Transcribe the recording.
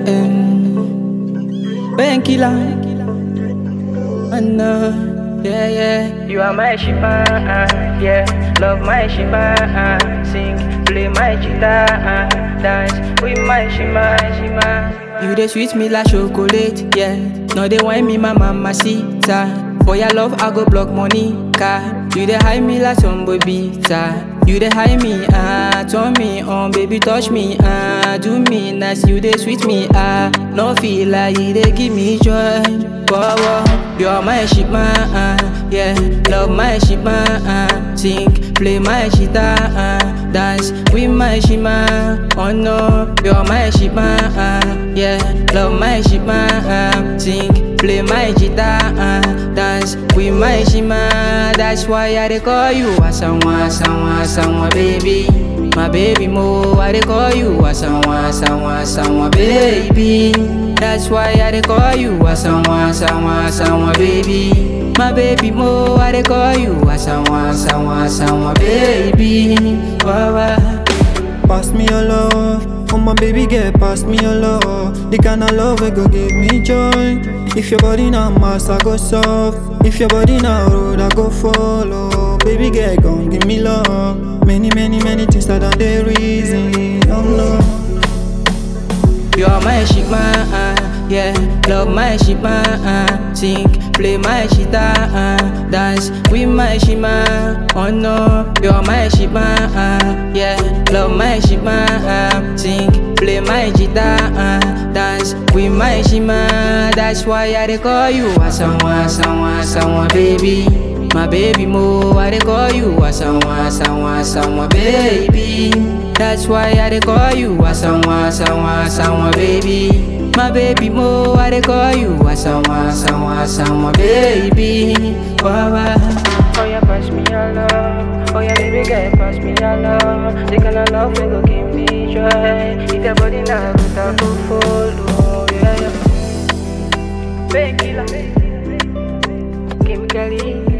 um, painkiller. And uh, yeah, yeah. You are my Shiba, uh, yeah. Love my Shiba, uh, sing, play my guitar, uh, dance with my Shima, Shima. You dey sweet me like chocolate, yeah. No dey wine me, my mama sita. For your love, I go block money, car. You dey hide me like some baby, You dey hide me, ah, turn me on, baby, touch me, ah, do me nice. You dey sweet me, ah, no feel like you dey give me joy. Power, you're my ship, ah, yeah. Love my ship, ah, sing, play my guitar, ah, dance with my shima. Oh no, you're my shima, ah, yeah. Love my shima, ah, sing, play my guitar, ah, dance with my shima. That's why I dey call you Asanwa, Asanwa, Asanwa, baby. My baby mo, I dey call you Asanwa, Asanwa, Asanwa, baby. That's why I dey call you Asanwa, Asanwa, Asanwa, baby. My baby mo, I dey call you Asanwa, Asanwa, Asanwa, baby. Wow, wow. Pass me your love, oh my baby girl, pass me your love. The kind of love we go give me joy. If your body na mass, I go soft. If your body na road, I go follow. Baby girl, gon' give me love. Many, many, many things that are the reason. Oh no. You're my shima, uh, yeah. Love my shima, uh, sing, play my guitar, uh, dance with my shima. Oh no, you're my shima, uh, yeah. Love my shima, uh, sing, play my guitar, uh, dance with my shima. That's why I dey call you Asanwa, Asanwa, Asanwa, baby. My baby mo, I dey call you Asanwa, Asanwa, Asanwa, baby. That's why I dey call you Asanwa, Asanwa, Asanwa, baby. My baby mo, I dey call you Asanwa, Asanwa, Asanwa, baby. Wow, wow. Oh yeah, pass me your love. Oh yeah, baby girl, pass me your love. The kind of love we go give me joy. If your body now good, I go follow. Yeah, yeah. Painkiller, Kim Kelly.